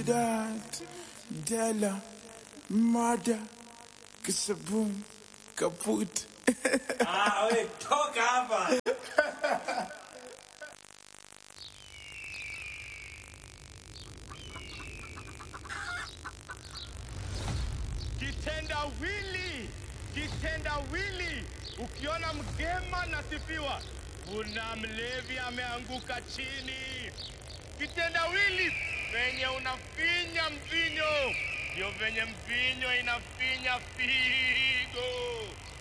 Trinidad, Della, Mada, Kisaboom, Kaput. Ah, we toka hapa. Kitendawili, kitendawili. Ukiona mgema nasifiwa, kuna mlevi ameanguka chini. Kitendawili venye unafinya mvinyo, ndio venye mvinyo inafinya figo.